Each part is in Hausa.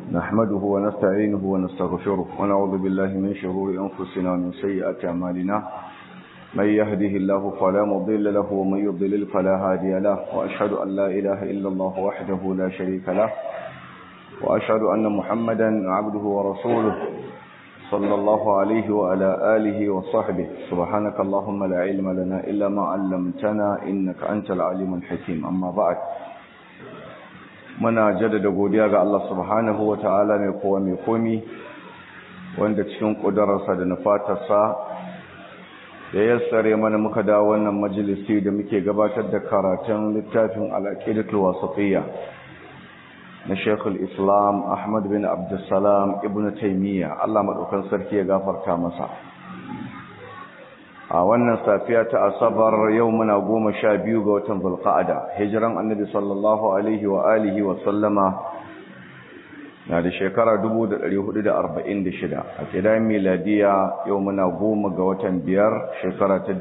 نحمده ونستعينه ونستغفره ونعوذ بالله من شرور أنفسنا ومن سيئات أعمالنا من يهده الله فلا مضل له ومن يضلل فلا هادي له وأشهد أن لا إله إلا الله وحده لا شريك له وأشهد أن محمدا عبده ورسوله صلى الله عليه وعلى آله وصحبه سبحانك اللهم لا علم لنا إلا ما علمتنا إنك أنت العليم الحكيم أما بعد muna jaddada godiya ga Allah subhanahu wa ta'ala mai kowa mai komi wanda cikin ƙudurarsa da nufatarsa da yassare mana muka dawo wannan majalisi da muke gabatar da karatun littafin al'aqidatul wasatiyya na Sheikhul Islam Ahmad bin Abdulsalam Ibn Taymiyyah Allah madaukan sarki ya gafarta masa a wannan safiya ta asabar yau muna goma sha biyu ga watan zulqa'ada hijiran annabi sallallahu alaihi wa alihi wa sallama na da shekara 1446 a kidan miladiya yau muna goma ga watan biyar shekara ta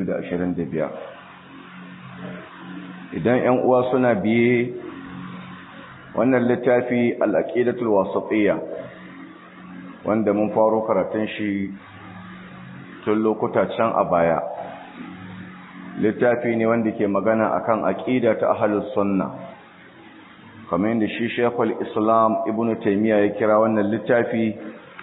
2025 idan yan uwa suna biye wannan littafi al-aqidatul wasatiyya wanda mun faro karatun shi tun lokuta can a baya littafi ne wanda ke magana akan aqida ta ahlus sunna kamar yadda shi Sheikhul Islam Ibn Taymiyyah ya kira wannan littafi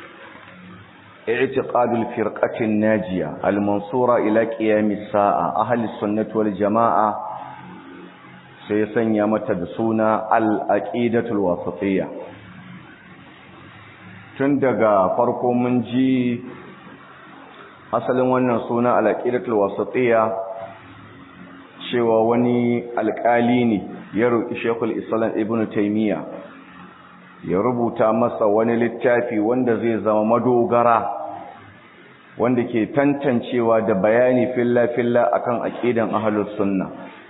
i'tiqadul firqatin najiya al-mansura ila qiyamis sa'a ahlus sunnati wal jamaa sai sanya mata da suna al-aqidatul wasatiyya tun daga farko mun ji asalin wannan suna alaƙidatul wasatiyya cewa wani alƙali ne ya roƙi shekul islam ibn taimiyya ya rubuta masa wani littafi wanda zai zama madogara wanda ke tantancewa da bayani filla-filla akan aƙidan ahlus sunna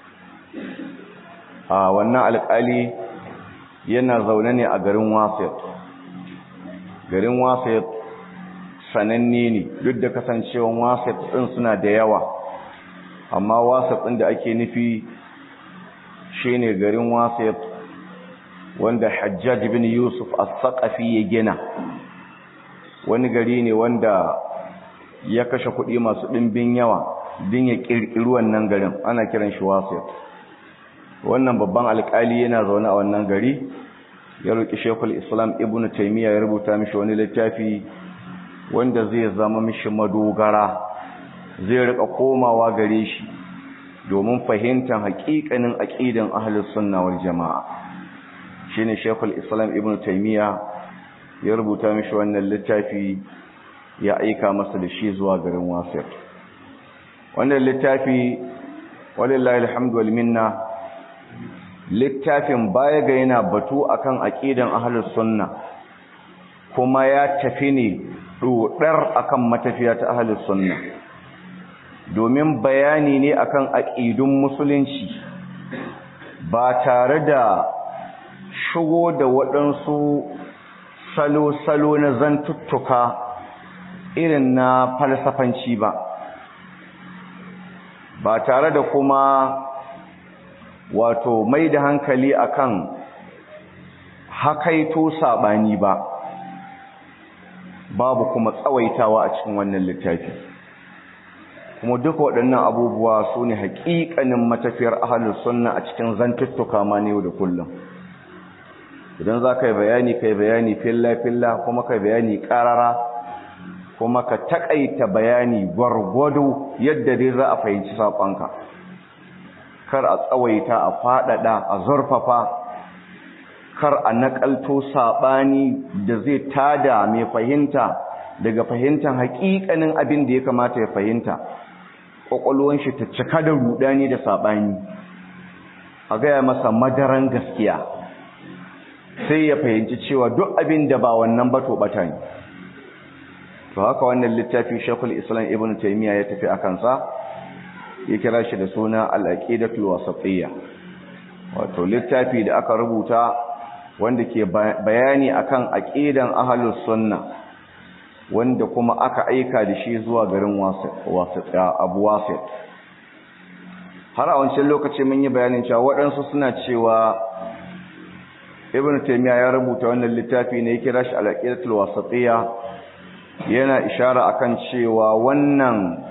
a wannan alƙali yana zaune ne a garin wasit garin wasit sananne ne duk da kasancewan wasat ɗin suna da yawa amma wasat ɗin da ake nufi shine garin wasat wanda hajjaj bin yusuf as-saqafi ya gina wani gari ne wanda ya kashe kuɗi masu ɗimbin yawa din ya ƙirƙiri wannan garin ana kiran shi wasat wannan babban alƙali yana zaune a wannan gari ya roƙi shekul islam ibnu taimiyya ya rubuta mishi wani littafi wanda zai zama mishi madogara zai rika komawa gare shi domin fahimtar haƙiƙanin aqidan ahlus sunna wal jamaa shine Sheikhul Islam Ibn Taymiyyah ya rubuta mishi wannan littafi ya aika masa da shi zuwa garin Wasir wannan littafi walillahi alhamdu wal minna littafin baya ga yana batu akan aqidan ahlus sunna kuma ya tafi ne dodar akan matafiya ta ahlus sunna domin bayani ne akan aqidun musulunci ba tare da shigo da waɗansu salo-salo na zantuttuka irin na falsafanci ba ba tare da kuma wato mai da hankali akan hakaito sabani ba babu kuma tsawaitawa a cikin wannan littafi kuma duka waɗannan abubuwa su ne haƙiƙanin matafiyar ahalus sunna a cikin zantuttuka ma ne da kullum idan za ka yi bayani ka yi bayani filla-filla kuma ka yi bayani ƙarara kuma ka taƙaita bayani gwargwado yadda dai za a fahimci saƙonka kar a tsawaita a faɗaɗa a zurfafa kar a nakalto sabani da zai tada mai fahimta daga fahimtar hakikanin abin da ya kamata ya fahimta kwakwalwan shi ta cika da rudani da sabani a gaya masa madaran gaskiya sai ya fahimci cewa duk abin da ba wannan ba to bata ne to haka wannan littafi Sheikhul Islam Ibn Taymiyyah ya tafi akan sa ya kira shi da suna Al-Aqidatul Wasatiyya wato littafi da aka rubuta wanda ke bayani akan aqidan ahlus sunna wanda kuma aka aika da shi zuwa garin wasit abu wasit har a wancan lokaci mun yi bayanin cewa waɗansu suna cewa ibn taymiya ya rubuta wannan littafi ne ya kira shi al-aqidatul wasatiyya yana ishara akan cewa wannan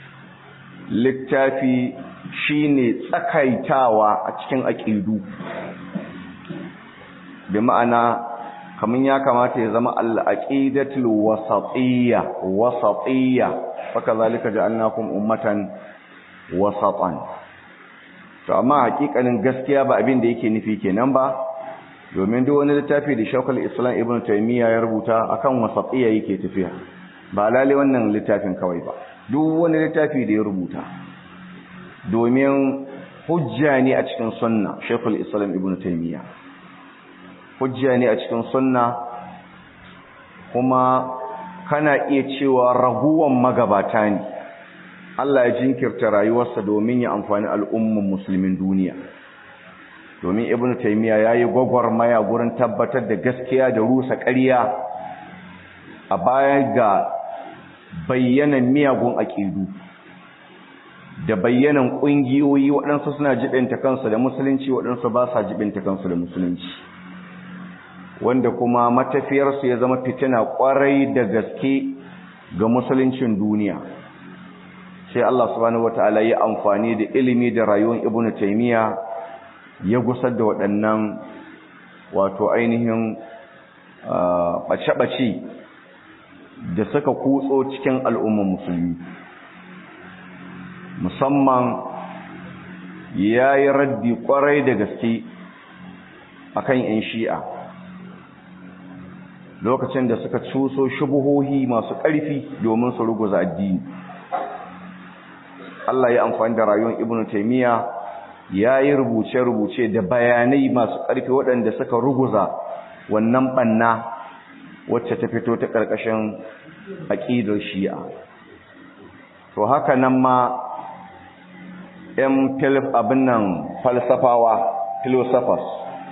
littafi shine tsakaitawa a cikin aqidu bi ma'ana kaman ya kamata ya zama al-aqidatul wasatiyya wasatiyya fakazalika ja'alnakum ummatan wasatan to amma hakikanin gaskiya ba abin da yake nufi kenan ba domin duk wani littafi da Shaykhul Islam Ibn Taymiyyah ya rubuta akan wasatiyya yake tafiya ba lalle wannan littafin kawai ba duk wani littafi da ya rubuta domin hujja ne a cikin sunna Shaykhul Islam Ibn Taymiyyah hujja ne a cikin sunna kuma kana iya cewa raguwan magabata ne Allah ya jinkirta rayuwarsa domin ya amfani al'umman musulmin duniya domin ibnu taymiya yayi gwagwarmaya gurin tabbatar da gaskiya da rusa ƙarya a baya ga bayyanan miyagun aƙidu da bayyanan ƙungiyoyi waɗansu suna jibinta kansu da musulunci waɗansu ba sa jibinta kansu da musulunci wanda kuma matafiyarsu ya zama fitina ƙwarai da gaske ga musuluncin duniya sai Allah subhanahu wataala ya amfani da ilimi da rayuwar ibnu taymiya ya gusar da waɗannan wato ainihin ɓace-ɓace da suka kutso cikin al'ummar musulmi musamman ya yi raddi ƙwarai da gaske a kan ‘yan shi'a lokacin da suka cuso shubuhohi masu ƙarfi domin su ruguza addini Allah ya amfani da rayuwar ibnu taimiyya ya yi rubuce-rubuce da bayanai masu ƙarfi waɗanda suka ruguza wannan ɓanna wacce ta fito ta ƙarƙashin aƙidar shi'a to haka nan ma ‘yan abin nan falsafawa philosophers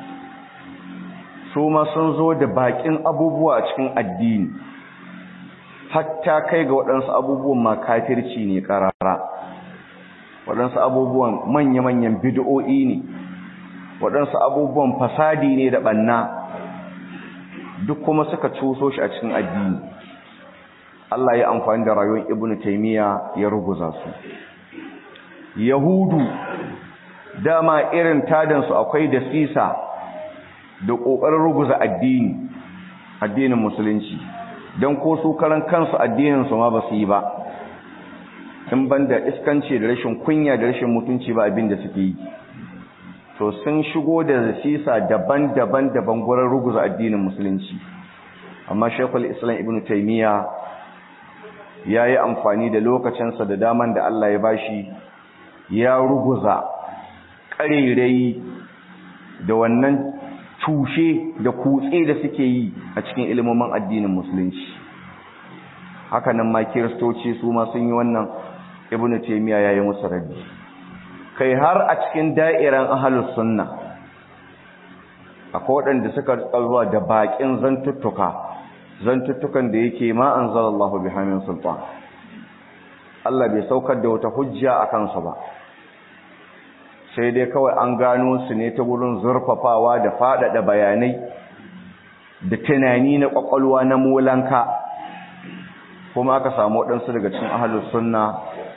su ma sun zo da baƙin abubuwa a cikin addini hatta kai ga waɗansu abubuwan ma kafirci ne ƙarara waɗansu abubuwan manya-manyan bid'o'i ne waɗansu abubuwan fasadi ne da ɓanna duk kuma suka cuso shi a cikin addini Allah ya amfani da rayuwar Ibn Taymiya ya ruguza su Yahudu dama irin tadansu akwai da sisa da ƙoƙarin ruguza addini addinin musulunci don ko su karan kansu addinin su ma ba su yi ba in banda iskanci da rashin kunya da rashin mutunci ba abin da suke yi to sun shigo da sisa daban-daban daban gurin ruguza addinin musulunci amma shekul islam ibn taimiyya ya yi amfani da lokacinsa da daman da Allah ya bashi ya ruguza ƙarerai da wannan tushe da kutse da suke yi a cikin ilimomin addinin musulunci hakanan ma kiristoci su ma sun yi wannan ibnu taymiya yayi musu raddi kai har a cikin da'iran ahlus sunna akwai waɗanda suka zuwa da bakin zantuttuka zantuttukan da yake ma anzalallahu bihamin sultan Allah bai saukar da wata hujja a kansu ba sai dai kawai an gano su ne ta wurin zurfafawa da faɗaɗa bayanai da tunani na ƙwaƙwalwa na molanka kuma aka samu waɗansu daga cikin ahalus sunna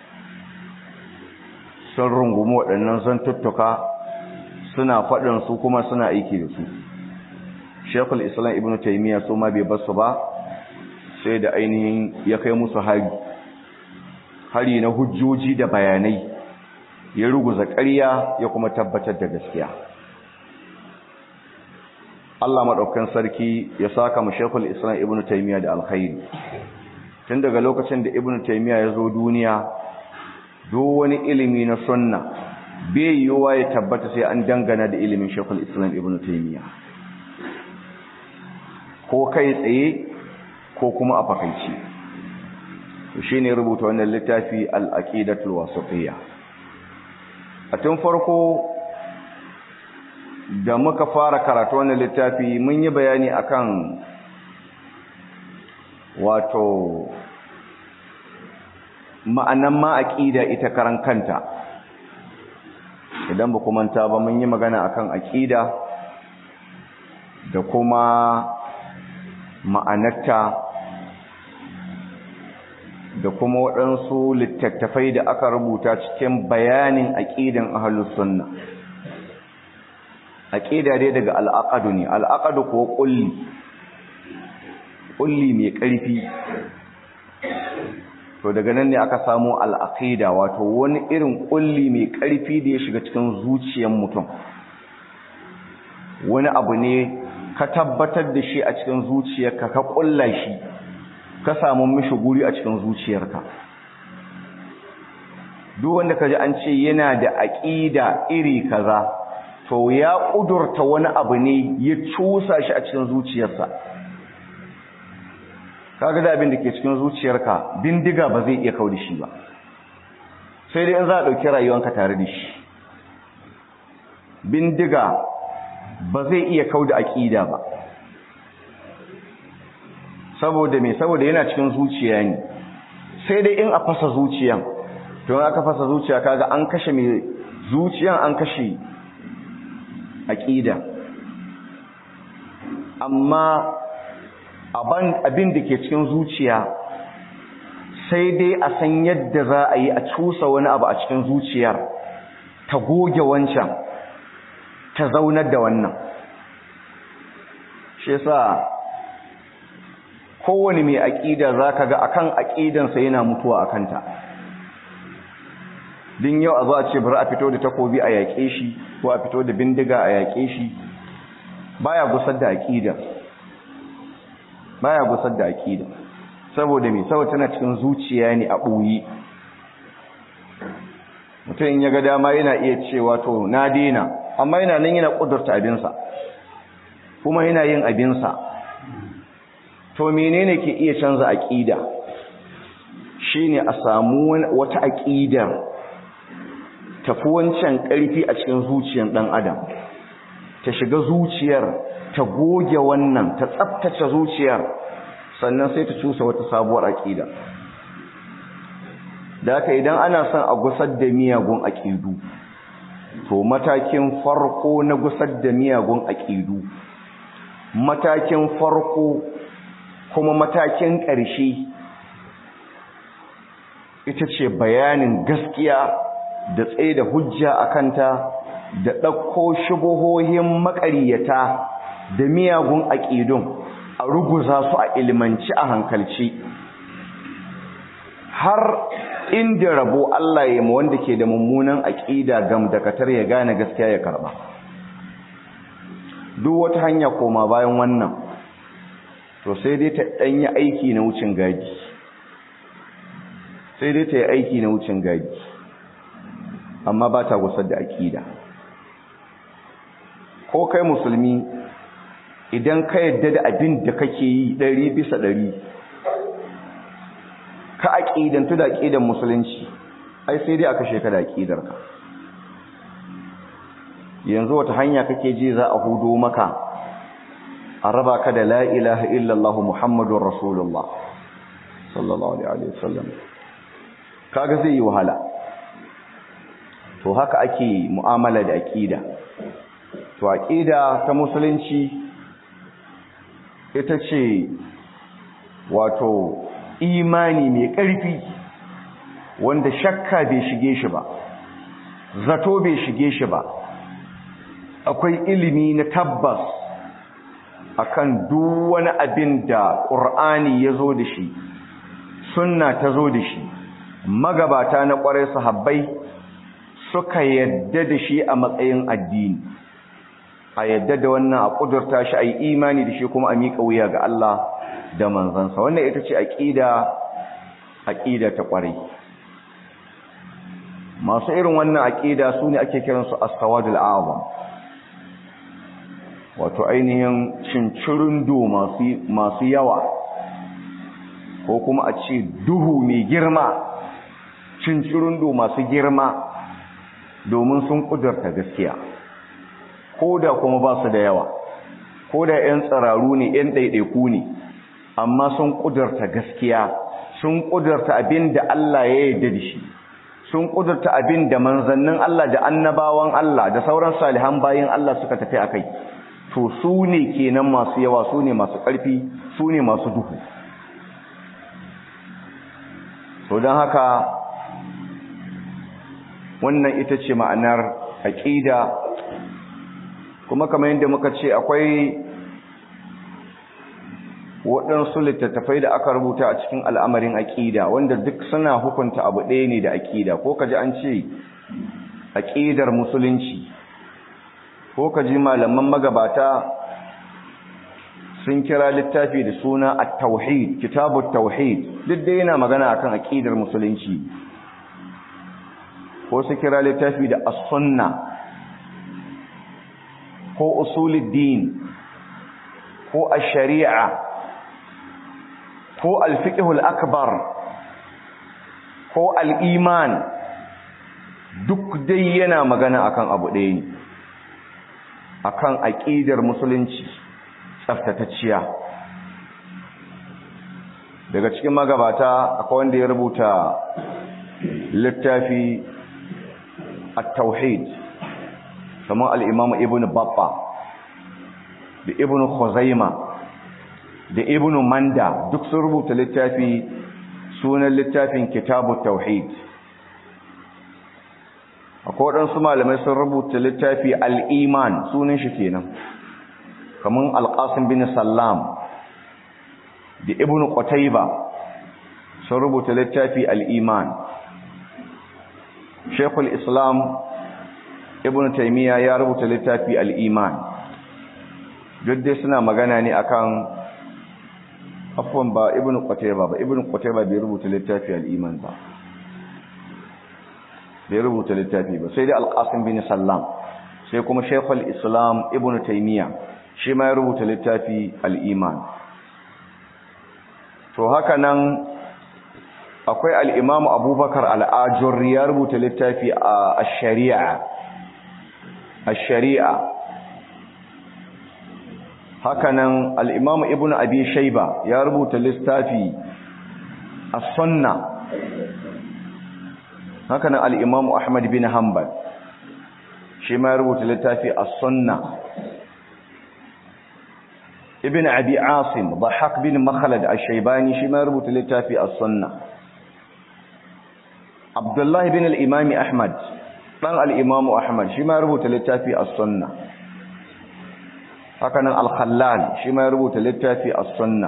sun rungumi waɗannan zantuttuka suna faɗin su kuma suna aiki da su shekul islam ibn taimiyya su ma bai basu ba sai da ainihin ya kai musu hari hari na hujjoji da bayanai ya ruguza ƙarya ya kuma tabbatar da gaskiya Allah maɗaukan sarki ya saka mu shekul islam ibn taimiyya da alkhairi tun daga lokacin da ibn taimiyya ya zo duniya duk wani ilimi na sunna bai yiwuwa ya tabbata sai an dangana da ilimin shekul islam ibn taimiyya ko kai tsaye ko kuma a fakaici shi ne rubuta wannan littafi al'aƙidatul wasatiyya a tun farko da muka fara karatu wannan littafi mun yi bayani akan wato ma'anan ma aqida ita karan kanta idan ba manta ba mun yi magana akan aqida da kuma ma'anarta da kuma waɗansu littattafai da aka rubuta cikin bayanin aƙidan ahlus sunna aƙida dai daga al'aqadu ne al'aqadu ko ƙulli ƙulli mai ƙarfi to daga nan ne aka samu al'aqida wato wani irin ƙulli mai ƙarfi da ya shiga cikin zuciyar mutum wani abu ne ka tabbatar da shi a cikin zuciyarka ka ƙulla shi ka samu mishi guri a cikin zuciyarka duk wanda ka ji an ce yana da aƙida iri kaza to ya ƙudurta wani abu ne ya cusa shi a cikin zuciyarsa kaga da abin da ke cikin zuciyarka bindiga ba zai iya kau da shi ba sai dai in za a ɗauki rayuwanka tare da shi bindiga ba zai iya kau da aƙida ba saboda me saboda yana cikin zuciya ne sai dai in a fasa zuciyan to aka fasa zuciya kaga an kashe mai zuciyan an kashe aƙida amma abin da ke cikin zuciya sai dai a san yadda za a yi a cusa wani abu a cikin zuciyar ta goge wancan ta zaunar da wannan shi yasa kowane mai aƙida za ka ga akan aƙidansa yana mutuwa a kanta din yau a zo a ce bari a fito da takobi a yaƙe shi ko a fito da bindiga a yaƙe shi baya gusar da aƙida baya gusar da aƙida saboda me saboda tana cikin zuciya ne a ɓoye mutum in ya ga dama yana iya cewa to na daina amma yana nan yana ƙudurta abinsa kuma yana yin abinsa to menene ke iya canza aƙida shine a samu wata aƙidar tafi wancan ƙarfi a cikin zuciyar ɗan adam ta shiga zuciyar ta goge wannan ta tsaftace zuciyar sannan sai ta cusa wata sabuwar aƙida da haka idan ana son a gusar da miyagun aƙidu to matakin farko na gusar da miyagun aƙidu matakin farko kuma matakin ƙarshe ita ce bayanin gaskiya da tsaye da hujja a kanta da ɗauko shubuhohin maƙaryata da miyagun aƙidun a ruguza su a ilmanci a hankalci har inda rabo Allah ya ma wanda ke da mummunan aƙida gam da katar ya gane gaskiya ya karɓa duk wata hanya koma bayan wannan to sai dai ta ɗanyi aiki na wucin gadi sai dai ta yi aiki na wucin gadi amma ba ta gusar da aƙida ko kai musulmi idan ka yadda da abin da kake yi ɗari bisa ɗari ka aƙidantu da aƙidan musulunci ai sai dai aka sheka da aƙidarka yanzu wata hanya kake ji za a hudo maka a raba ka da la ilaha illallah muhammadun rasulullah sallallahu alaihi wasallam kaga zai yi wahala to haka ake mu'amala da aqida to aqida ta musulunci ita ce wato imani mai ƙarfi wanda shakka bai shige shi ba zato bai shige shi ba akwai ilimi na tabbas akan duk wani abin da ƙur'ani ya zo da shi sunna ta zo da shi magabata na ƙwarai sahabbai suka yadda da shi a matsayin addini a yadda da wannan a ƙudurta shi a yi imani da shi kuma a miƙa wuya ga Allah da manzansa wannan ita ce aƙida aƙida ta ƙwarai masu irin wannan aƙida su ne ake kiransu as-sawadul a'zam wato ainihin cincirindo masu yawa ko kuma a ce duhu mai girma cincirindo masu girma domin sun kudurta gaskiya ko da kuma ba su da yawa ko da 'yan tsararu ne 'yan ɗaiɗaiku ne amma sun kudurta gaskiya sun kudurta abin da Allah ya yarda da shi sun kudurta abin da manzannin Allah da annabawan Allah da sauran salihan bayin Allah suka tafi a kai to su ne kenan masu yawa su ne masu ƙarfi su ne masu duhu so don haka wannan ita ce ma'anar aƙida kuma kamar yadda muka ce akwai waɗansu littattafai da aka rubuta a cikin al'amarin aƙida wanda duk suna hukunta abu ɗaya ne da aƙida ko ka ji an ce aƙidar musulunci ko ka ji malaman magabata sun kira littafi da suna at-tauhid kitabut tauhid duk dai yana magana akan aƙidar musulunci ko su kira littafi da as-sunna ko usuluddin ko ash-shari'a ko al-fiqhul akbar ko al-iman duk dai yana magana akan abu ɗaya ne akan aqidar musulunci tsaftatacciya daga cikin magabata akwai wanda ya rubuta littafi at-tauhid kamar al-imam ibn babba da ibn khuzaima da ibn manda duk sun rubuta littafi sunan littafin kitabut tauhid akwai waɗansu malamai sun rubuta littafi al'iman sunan shi kenan kamar alƙasin bin sallam da ibn qutayba sun rubuta littafi al'iman shekul islam ibn taimiyya ya rubuta littafi al'iman duk dai suna magana ne akan afwan ba ibn qutayba ba ibn qutayba bai rubuta littafi al'iman ba bai rubuta littafi ba sai dai alƙasim bin sallam sai kuma shekul islam ibn taimiyya shi ma ya rubuta littafi al'iman to haka nan akwai al'imamu abubakar al'ajur ya rubuta littafi a shari'a a shari'a haka nan al'imamu ibn abi shaiba ya rubuta littafi a sunna haka nan al'imamu Ahmad bin Hanbal shi ma ya rubuta littafi a sunna ibn abi asim bahaq bin makhalad a shaibani shi ma ya rubuta littafi a sunna abdullahi bin al'imami ahmad ɗan al'imamu ahmad shi ma ya rubuta littafi a sunna haka nan al-khallal shi ma ya rubuta littafi a sunna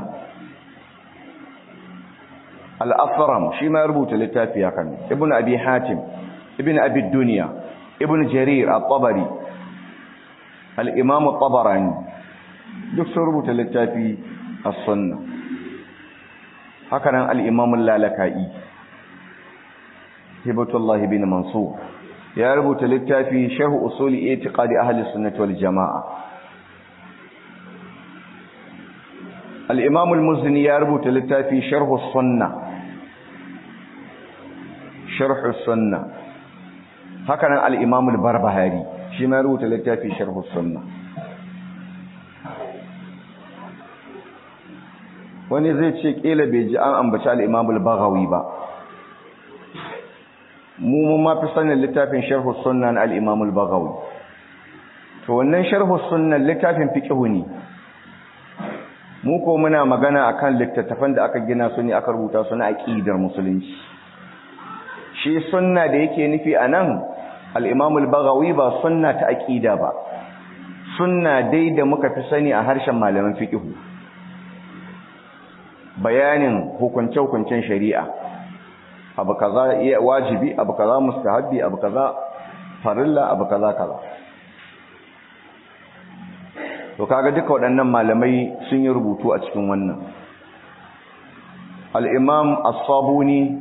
al'asaram shi ma rubuta littafi ya kan ibn abi hatim ibn abi duniya ibn jarir al-tabari al-imam al-tabarani duk sun rubuta littafi a sunna haka nan al-imam al-lalaka'i hibatullah ibn mansur ya rubuta littafi shahu usuli itiqadi ahli sunnati wal jamaa al-imam al-muzni ya rubuta littafi sharh as-sunnah sharh sunna haka nan al-imam al-barbahari shi ma rubuta littafi sharh sunna wani zai ce kila bai ji an ambaci al-imam al-baghawi ba mu mun ma fi sanin littafin sharh sunna na al-imam al-baghawi to wannan sharh sunna littafin fiqh ne mu ko muna magana akan littattafan da aka gina su ne aka rubuta su na aqidar musulunci shi sunna da yake nufi a nan al'imamul bagawi ba sunna ta aƙida ba sunna dai da muka fi sani a harshen malaman fiƙihu bayanin hukunce-hukuncen shari'a abu kaza wajibi abu kaza mustahabbi abu kaza farilla abu kaza kaza to kaga duka waɗannan malamai sun yi rubutu a cikin wannan al-imam as-sabuni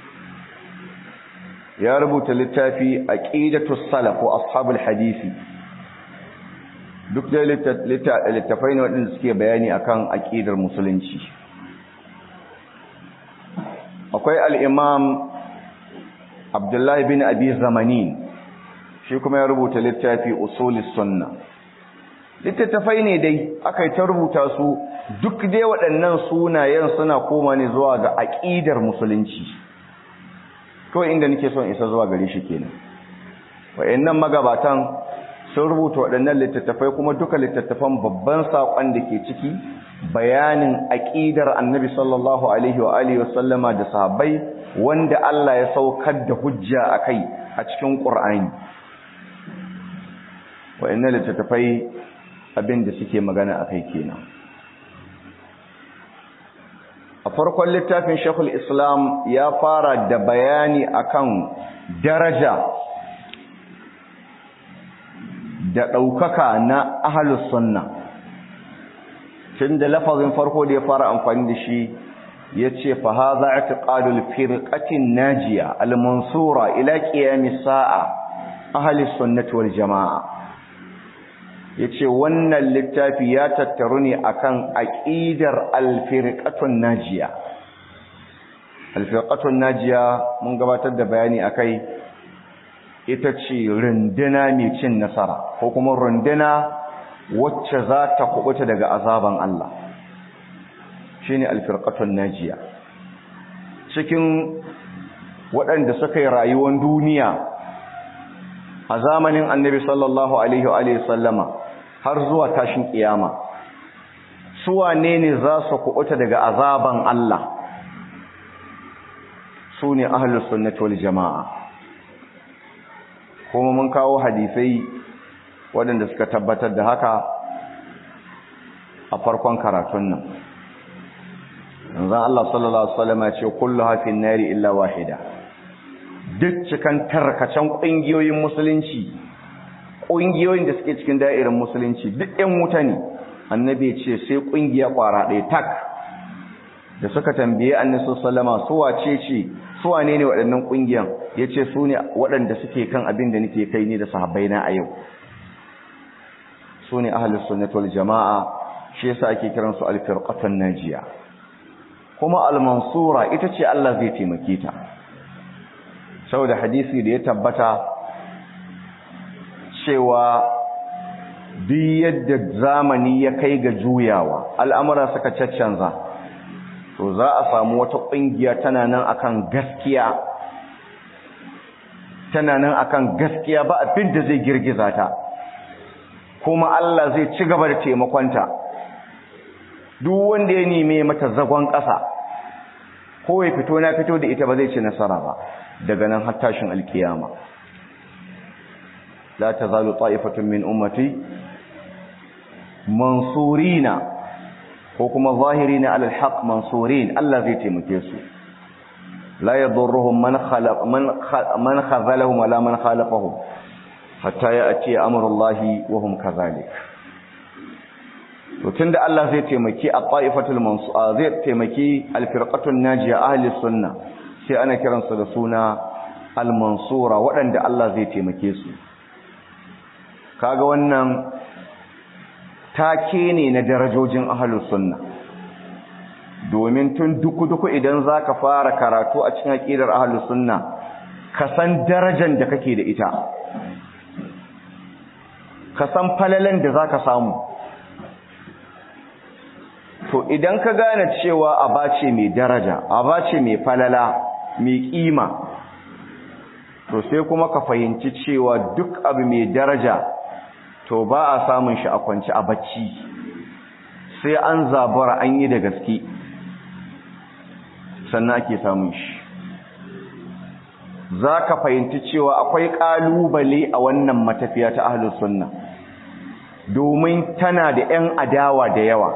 ya rubuta littafi aqidatus salaf wa ashabul hadisi duk da littafai ne waɗanda suke bayani akan aqidar musulunci akwai al-imam Abdullahi bin Abi Zamani shi kuma ya rubuta littafi usulis sunna littattafai ne dai aka yi ta rubuta su duk dai waɗannan sunayen suna koma ne zuwa ga aqidar musulunci kawai inda nake son isa zuwa gare shi kenan wayannan magabatan sun rubuta waɗannan littattafai kuma duka littattafan babban saƙon da ke ciki bayanin aƙidar annabi sallallahu alaihi wa alihi wasallama da sahabbai wanda Allah ya saukar da hujja a kai a cikin ƙur'ani waɗannan littattafai abin da suke magana a kai kenan a farkon littafin shekul islam ya fara da bayani akan daraja da ɗaukaka na ahalus sunna tun da lafazin farko da ya fara amfani da shi ya ce fa haza i'tiqadul firqatin najiya al-mansura ila qiyamis sa'a ahalus sunnati wal jamaa yace wannan littafi ya tattaru ne akan aqidar al-firqatun najiya al-firqatun najiya mun gabatar da bayani akai ita ce runduna mai cin nasara ko kuma runduna wacce za ta kubuta daga azaban Allah shine alfirqatun najiya cikin waɗanda suka yi rayuwar duniya a zamanin annabi sallallahu alaihi wa sallama har zuwa tashin kiyama su wane ne za su kubuta daga azaban Allah su ne ahlus sunnati wal jama'a kuma mun kawo hadisai waɗanda suka tabbatar da haka a farkon karatun nan yanzu Allah sallallahu alaihi wasallam ya ce kullu hafin nari illa wahida duk cikan tarkacen ƙungiyoyin musulunci ƙungiyoyin da suke cikin da'irar musulunci duk ɗan wuta ne annabi ce sai ƙungiya ƙwara ɗaya tak da suka tambaye annabi sallallahu su wace ce su wane ne waɗannan ƙungiyan yace su ne waɗanda suke kan abin da nake kai ni da sahabbaina a yau su ne ahlus sunnah wal jamaa shi yasa ake kiran su al-firqatun najiya kuma al-mansura ita ce Allah zai taimake ta saboda hadisi da ya tabbata cewa duk yadda zamani ya kai ga juyawa al'amura suka caccanza to za a samu wata ƙungiya tana nan akan gaskiya tana nan akan gaskiya ba abin da zai girgiza ta kuma Allah zai ci gaba da taimakonta duk wanda ya neme mata zagon ƙasa ko ya fito na fito da ita ba zai ci nasara ba daga nan har tashin alkiyama la tazalu ta'ifatun min ummati mansurina ko kuma zahirina alal haqq mansurin Allah zai taimake su la yadurruhum man khalaq man man khazalahum wala man khalaqahum hatta ya'ti amrullahi wa hum kadhalik to tunda Allah zai taimaki at-ta'ifatul mansura zai taimaki al-firqatul najiya ahli sunna sai ana kiransu da suna al-mansura waɗanda Allah zai taimake su kaga wannan take ne na darajojin ahlus sunna domin tun duku-duku idan zaka fara karatu a cikin aqidar ahlus sunna ka san darajar da kake da ita ka san falalan da zaka samu to idan ka gane cewa abace mai daraja abace mai falala mai kima to sai kuma ka fahimci cewa duk abu mai daraja to ba a samun shi a kwanci a bacci sai an zabura an yi da gaske sannan ake samun shi za ka fahimci cewa akwai ƙalubale a wannan matafiya ta ahlus sunna domin tana da 'yan adawa da yawa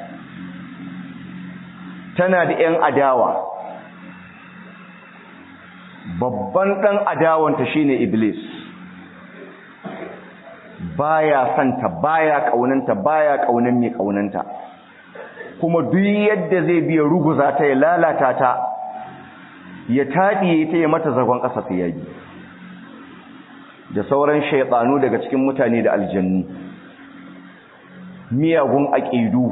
tana da 'yan adawa babban ɗan adawanta shine iblis baya santa baya kaunanta baya kaunan mai kaunanta kuma duk yadda zai biya ruguza ta ya lalata ta ya taɗiye ta ya mata zagon ƙasa ta yayi da sauran shaytanu daga cikin mutane da aljannu miyagun aqidu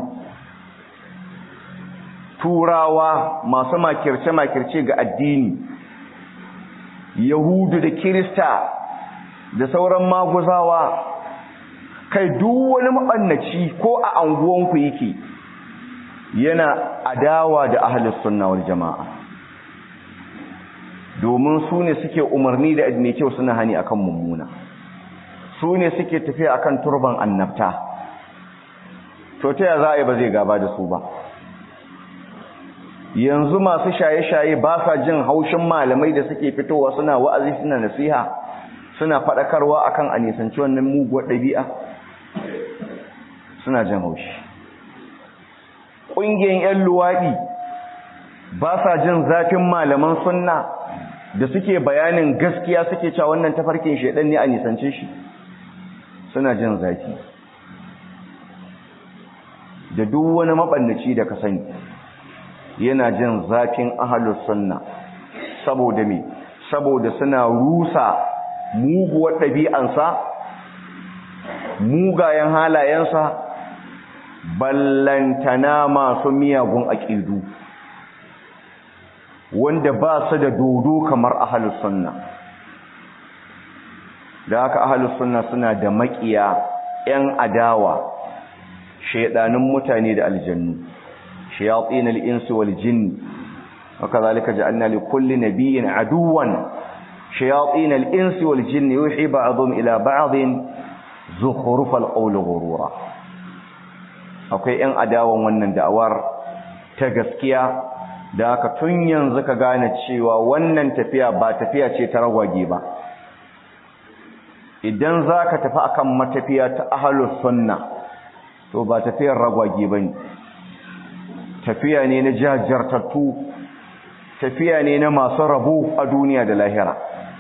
turawa masu makirce-makirce ga addini yahudu da kirista da sauran maguzawa kai duk wani mabannaci ko a anguwanku yake yana adawa da ahlus sunna wal jamaa domin su ne suke umarni da mai kyau suna hani akan mummuna su ne suke tafiya akan turban annabta to ta ya za a yi ba zai gaba da su ba yanzu masu shaye-shaye ba sa jin haushin malamai da suke fitowa suna wa'azi suna nasiha suna faɗakarwa akan a nisanci wannan muguwar ɗabi'a suna jin haushi ƙungiyar 'yan luwaɗi ba sa jin zafin malaman sunna da suke bayanin gaskiya suke cewa wannan tafarkin shaidan ne a nisance shi suna jin zafi da duk wani maɓannaci da ka sani yana jin zafin ahalus sunna saboda me saboda suna rusa muguwar ɗabi'ansa mugayen halayensa ballantana masu miyagun aƙidu wanda ba su da dodo kamar ahalus sunna da haka ahalus sunna suna da maƙiya 'yan adawa shaidanin mutane da aljannu shayatin al-insi wal jinn وكذلك جعلنا لكل نبي عدوا شياطين الإنس والجن يوحي بعضهم إلى بعض زخرف القول غرورا akwai ‘yan adawan wannan da'awar ta gaskiya da aka tun yanzu ka gane cewa wannan tafiya ba tafiya ce ta ragwage ba idan za ka tafi akan matafiya ta ahalus sunna to ba tafiyar ragwage ba ne tafiya ne na jajjartattu tafiya ne na masu rabo a duniya da lahira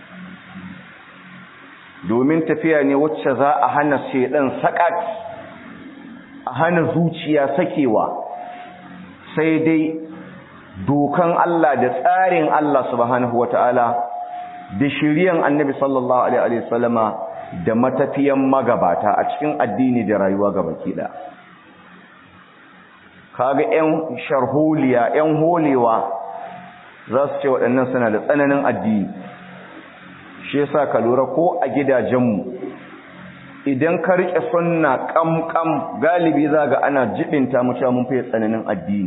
domin tafiya ne wacce za a hana shedan sakat a hana zuciya sakewa sai dai dokan Allah da tsarin Allah subhanahu wata'ala da shiriyan annabi sallallahu alaihi wasallama da matafiyan magabata a cikin addini da rayuwa gabaki da kaga ƴan sharholiya ƴan holewa za su ce waɗannan suna da tsananin addini shi yasa ka lura ko a gidajenmu idan ka riƙe sunna ƙamƙam galibi za ga ana jibinta mu cewa mun fiye tsananin addini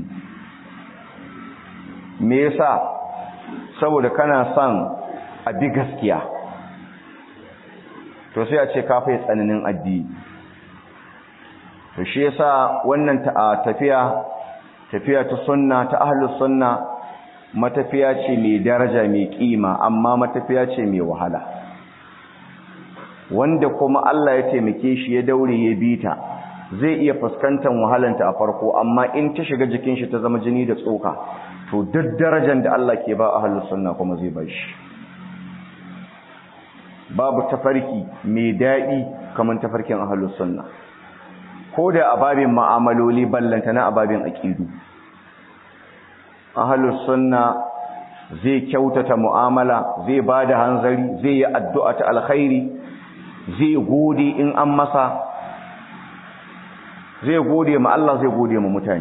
me yasa saboda kana son a bi gaskiya to sai a ce ka fiye tsananin addini to shi yasa wannan ta tafiya tafiya ta sunna ta ahlus sunna matafiya ce mai daraja mai kima amma matafiya ce mai wahala wanda kuma Allah ya taimake shi ya daure ya bita zai iya fuskantar wahalanta a farko amma in ta shiga jikin shi ta zama jini da tsoka to duk darajar da Allah ke ba ahlus sunna kuma zai ba shi babu tafarki mai daɗi kamar tafarkin ahlus sunna ko da ababin ma'amaloli ballanta na ababin aqidu ahalus sunna zai kyautata mu'amala zai bada hanzari zai yi addu'a ta alkhairi zai gode in an masa zai gode ma Allah zai gode ma mutane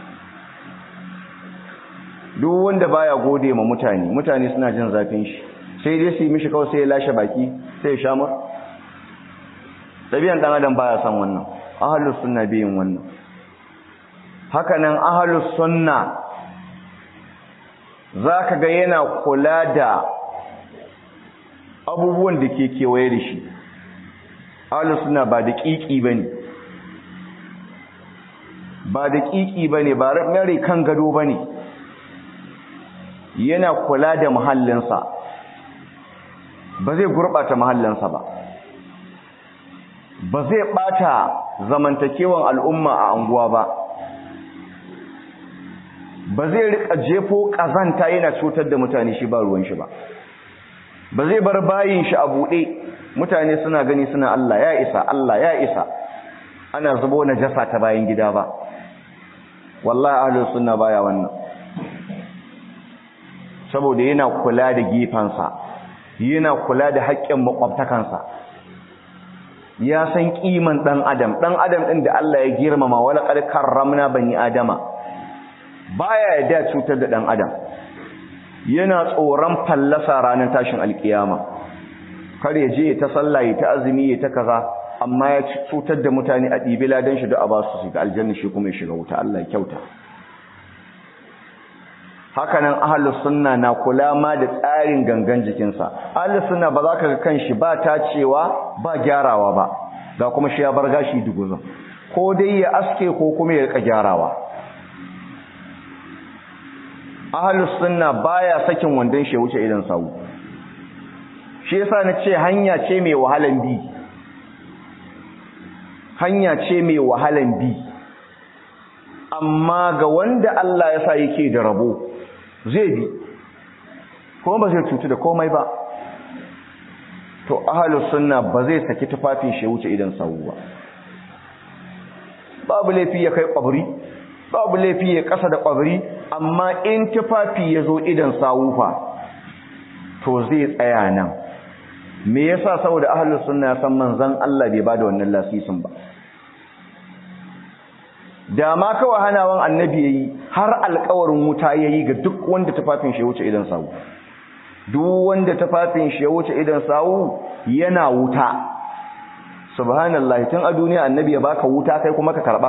duk wanda baya gode ma mutane mutane suna jin zafin shi sai dai su yi mishi kawai sai ya lashe baki sai ya shamar ɗabi'an ɗan adam baya son wannan ahalus sunna biyin wannan hakanan ahalus sunna za ka ga yana kula da abubuwan da ke kewaye da shi ahalus suna ba da ƙiƙi ba ne ba da ƙiƙi ba ne ba mare kan gado ba ne yana kula da mahallinsa ba zai gurɓata mahallinsa ba ba zai ɓata zamantakewan al'umma a anguwa ba ba zai rika jefo kazanta yana cutar da mutane shi ba ruwan shi ba ba zai bar bayin shi a buɗe mutane suna gani suna Allah ya isa Allah ya isa ana zubo najasa ta bayan gida ba wallahi ahlus sunna baya wannan saboda yana kula da gefansa yana kula da haƙƙin makwabtakansa ya san kiman dan adam dan adam din da Allah ya girmama wala qad karramna bani adama baya yadda cutar da dan adam yana tsoron fallasa ranar tashin alkiyama kar ya je ta sallaye ta azumi ta kaza amma ya cutar da mutane a ɗibi ladan shi da a basu su ga aljanna shi kuma ya shiga wuta Allah ya kyauta hakanan ahlus sunna na kula ma da tsarin gangan jikinsa ahlus sunna ba za ka ga kanshi ba tacewa ba gyarawa ba ga kuma shi ya bar gashi duguzun ko dai ya aske ko kuma ya rika gyarawa ahlus sunna baya sakin wandon shi wuce idan sawu shi yasa na ce hanya ce mai wahalan bi hanya ce mai wahalan bi amma ga wanda Allah ya sa yake da rabo zai bi kuma ba zai cutu da komai ba to ahlus sunna ba zai saki tufafin shi wuce idan sawu ba babu laifi ya kai kwabri babu laifi ya kasa da kwabri amma in tufafi ya zo idan sawu fa to zai tsaya nan me yasa saboda ahlus sunna ya san manzon Allah bai bada wannan lasisin ba da ma kawai hanawan annabi yayi har alƙawarin wuta yayi ga duk wanda tufafin shi wuce idan sawu duk wanda tufafin shi wuce idan sawu yana wuta subhanallahi tun a duniya annabi ya baka wuta kai kuma ka karba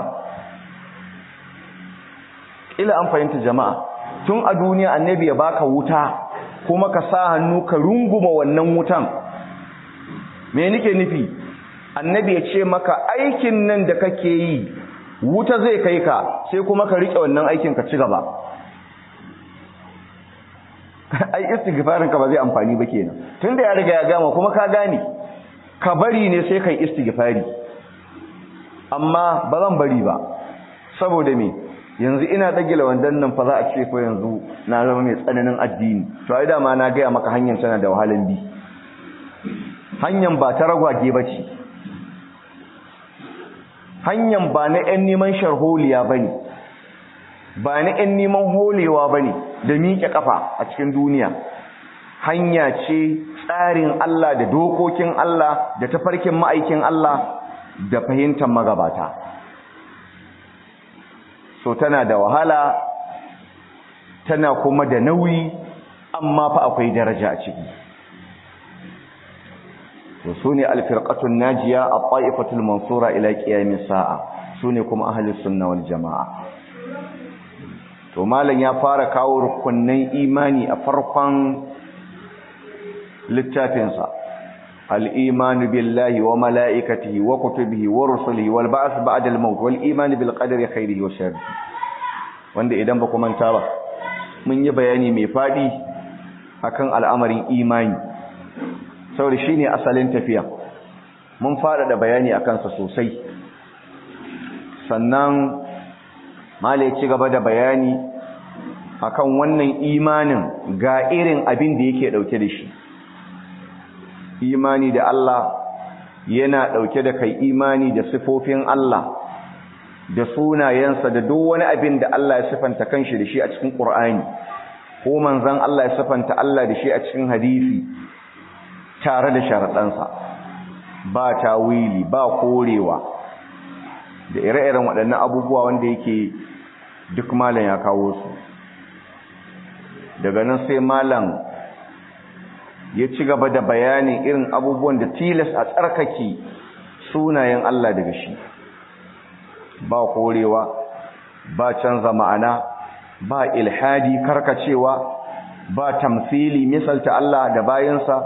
ila an fahimta jama'a tun a duniya annabi ya baka wuta kuma ka sa hannu ka runguma wannan wutan me nake nufi annabi ya ce maka aikin nan da kake yi wuta zai kai ka sai kuma ka rike wannan aikin ka ci gaba ai istighfarin ka ba zai amfani ba kenan tunda ya riga ya gama kuma ka gane ka bari ne sai kai istighfari amma ba zan bari ba saboda me yanzu ina dagila wandan nan fa za a ce ko yanzu na zama mai tsananin addini to ai da ma na gaya maka hanyar tana da wahalan bi hanyar ba ta ragwage ba ce hanyar ba na 'yan neman sharholiya ba ne ba na 'yan neman holewa ba ne da miƙe ƙafa a cikin duniya hanya ce tsarin Allah da dokokin Allah da tafarkin ma'aikin Allah da fahimtar magabata so tana da wahala tana kuma da nauyi amma fa akwai daraja a ciki to sune alfirqatun najiya at-ta'ifatul mansura ila qiyamis sa'a sune kuma ahlus sunna wal jamaa to malam ya fara kawo rukunnan imani a farkon littafinsa al-iman billahi wa malaikatihi wa kutubihi wa rusulihi wal ba'th ba'da al-maut wal iman bil qadari khairihi wa sharrihi wanda idan ba ku manta ba mun yi bayani mai fadi akan al'amarin imani saboda shine asalin tafiya mun fara da bayani akan sa sosai sannan malai ci gaba da bayani akan wannan imanin ga irin abin da yake dauke da shi imani da Allah yana dauke da kai imani da sifofin Allah da sunayensa da duk wani abin da Allah ya sifanta kanshi da shi a cikin Qur'ani ko manzon Allah ya sifanta Allah da shi a cikin hadisi tare da sharadansa ba tawili ba korewa da ire-iren waɗannan abubuwa wanda yake duk malam ya kawo su daga nan sai malam ya ci gaba da bayanin irin abubuwan da tilas a tsarkake sunayen Allah daga shi ba korewa ba canza ma'ana ba ilhadi karkacewa ba tamsili misalta Allah da bayansa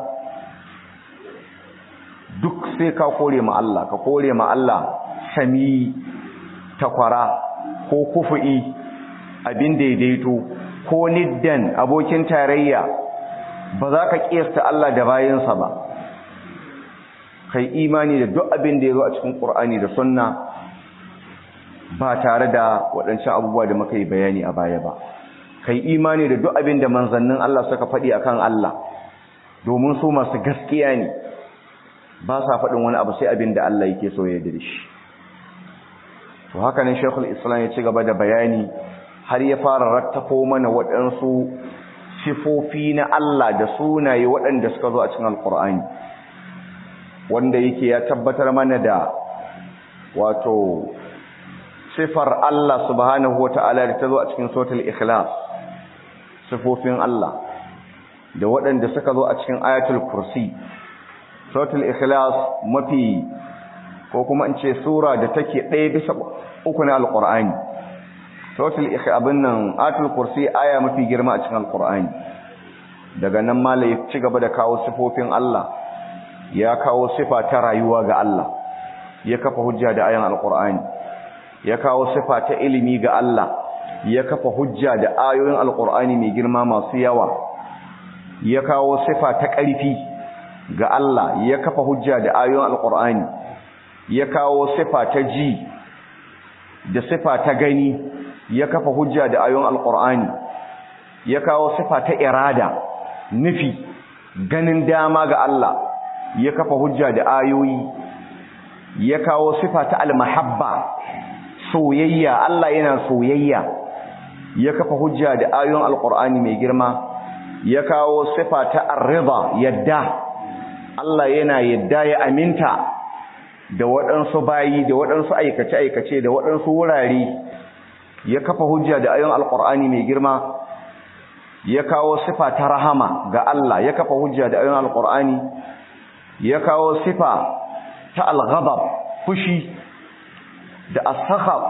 duk sai ka kore ma Allah ka kore ma Allah sami takwara ko kufu'i abin daidaito ko niddan abokin tarayya ba za ka kiyasta Allah da bayansa ba kai imani da duk abin da ya zo a cikin Qur'ani da Sunna ba tare da waɗancan abubuwa da muka yi bayani a baya ba kai imani da duk abin da manzannin Allah suka faɗi akan Allah domin su masu gaskiya ne ba sa faɗin wani abu sai abin da Allah yake so ya da shi to haka ne Sheikhul Islam ya ci gaba da bayani har ya fara rattafo mana waɗansu sifofi na Allah da sunaye waɗanda suka zo a cikin Alƙur'ani wanda yake ya tabbatar mana da wato sifar Allah subhanahu wata'ala da ta zo a cikin suratul ikhlas sifofin Allah da waɗanda suka zo a cikin ayatul kursi suratul ikhlas mafi ko kuma in ce sura da take ɗaya bisa uku na alƙur'ani suratul abin nan atul kursi aya mafi girma a cikin alqur'ani daga nan mala ya ci gaba da kawo sifofin Allah ya kawo sifa ta rayuwa ga Allah ya kafa hujja da ayan alqur'ani ya kawo sifa ta ilimi ga Allah ya kafa hujja da ayoyin alqur'ani mai girma masu yawa ya kawo sifa ta ƙarfi ga Allah ya kafa hujja da ayoyin alqur'ani ya kawo sifa ta ji da sifa ta gani ya kafa hujja da ayoyin alqur'ani ya kawo sifa ta irada nufi ganin dama ga Allah ya kafa hujja da ayoyi ya kawo sifa ta almahabba soyayya Allah yana soyayya ya kafa hujja da ayoyin alqur'ani mai girma ya kawo sifa ta arriba yadda Allah yana yadda ya aminta da waɗansu bayi da waɗansu aikace-aikace da waɗansu wurare ya kafa hujja da ayoyin alqur'ani mai girma ya kawo sifa ta rahama ga Allah ya kafa hujja da ayoyin alqur'ani ya kawo sifa ta alghadab fushi da asakhab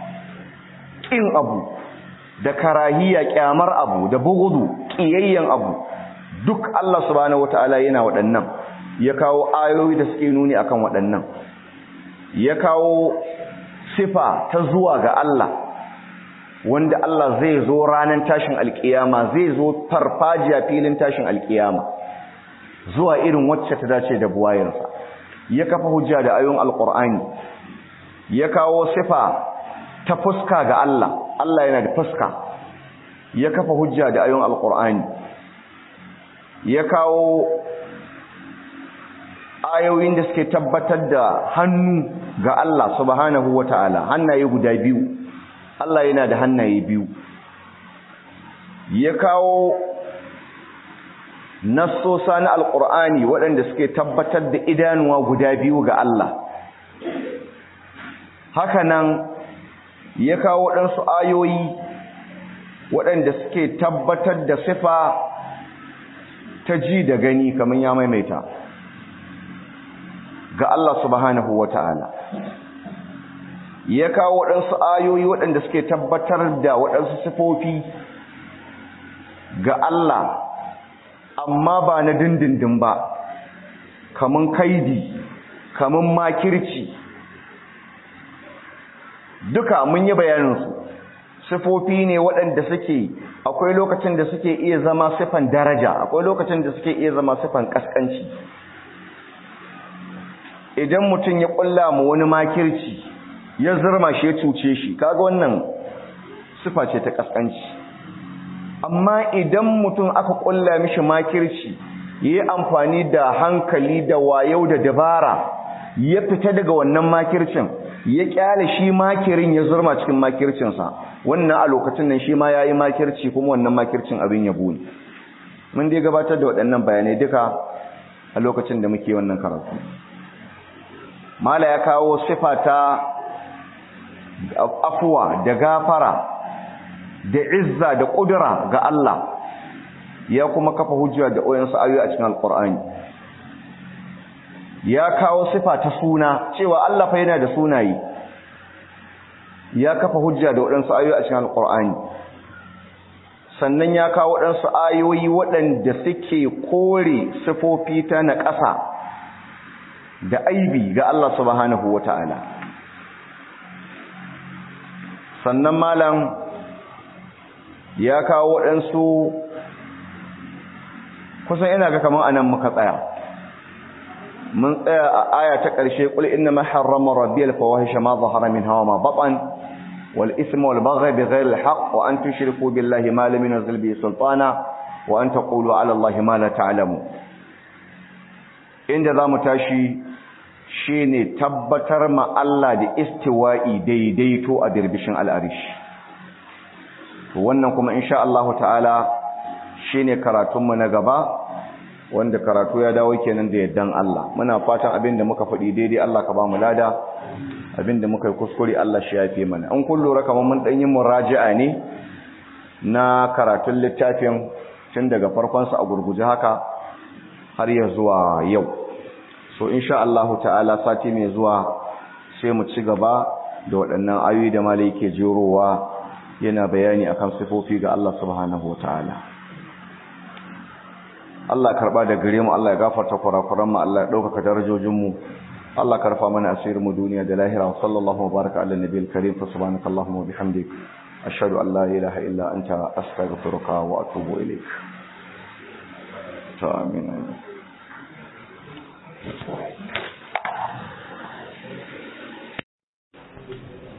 kin abu da karahiya kyamar abu da bugudu kiyayyen abu duk Allah subhanahu wataala yana waɗannan ya kawo ayoyi da suke nuni akan waɗannan ya kawo sifa ta zuwa ga Allah wanda Allah zai zo ranar tashin alkiyama zai zo farfajiya filin tashin alkiyama zuwa irin wacce ta dace da buwayensa ya kafa hujja da ayoyin alkur'ani ya kawo sifa ta fuska ga Allah Allah yana da fuska ya kafa hujja da ayoyin alkur'ani ya kawo ayoyin da suke tabbatar da hannu ga Allah subhanahu wata'ala hannaye guda biyu Allah yana da hannaye biyu ya kawo nassosa na alƙur'ani waɗanda suke tabbatar da idanuwa guda biyu ga Allah hakanan ya kawo waɗansu ayoyi waɗanda suke tabbatar da sifa ta ji da gani kamar ya maimaita ga Allah subhanahu wa ta'ala ya kawo waɗansu ayoyi waɗanda suke tabbatar da waɗansu sifofi ga Allah amma ba na dindindin ba kamun kaidi kamun makirci duka mun yi bayaninsu sifofi ne waɗanda suke akwai lokacin da suke iya zama sifan daraja akwai lokacin da suke iya zama sifan ƙasƙanci idan mutum ya ƙulla mu wani makirci ya zurma shi ya cuce shi kaga wannan sifa ce ta ƙasƙanci amma idan mutum aka ƙulla mishi makirci ya yi amfani da hankali da wayau da dabara ya fita daga wannan makircin ya kyale shi makirin ya zurma cikin makircinsa wannan a lokacin nan shi ma ya yi makirci kuma wannan makircin abin ya ne mun dai gabatar da waɗannan bayanai duka a lokacin da muke wannan karatu mala ya kawo sifa ta afuwa da gafara da izza da ƙudura ga Allah ya kuma kafa hujja da oyansu ayoyi a cikin alƙur'ani ya kawo sifa ta suna cewa Allah fa yana da sunaye ya kafa hujja da waɗansu ayoyi a cikin alƙur'ani sannan ya kawo waɗansu ayoyi waɗanda suke kore sifofi ta na ƙasa da aibi ga Allah subhanahu wata'ala sannan malam ya kawo waɗansu kusan ina ga kamar anan muka tsaya mun tsaya a aya ta ƙarshe qul inna ma harrama rabbiyal fawahisha ma zahara minha wa ma batan wal ithma wal baghy bighayri al haqq wa an tushriku billahi ma lam yunzil bihi sultana wa an taqulu ala allahi ma la ta'lamu inda zamu tashi shine tabbatar ma Allah da istiwa'i daidaito a dirbishin al'arish to wannan kuma insha Allah ta'ala shine karatunmu na gaba wanda karatu ya dawo kenan da yaddan Allah muna fatan abinda muka faɗi daidai Allah ka ba mu lada abinda muka yi kuskure Allah shi yafe mana an kun lura kamar mun dan yi muraji'a ne na karatun littafin tun daga farkon sa a gurguje haka har ya zuwa yau so insha Allah ta'ala sati mai zuwa sai mu ci gaba da waɗannan ayoyi da malai ke jerowa yana bayani akan sifofi ga Allah subhanahu wataala Allah karba da gare mu Allah ya gafarta kurakuran mu Allah ya dauka darajojin mu Allah karfa mana asirin mu duniya da lahira sallallahu baraka ala nabiyil karim fa subhanakallahumma wa bihamdik ashhadu an la ilaha illa anta astaghfiruka wa atubu ilaik ta amin Thank you.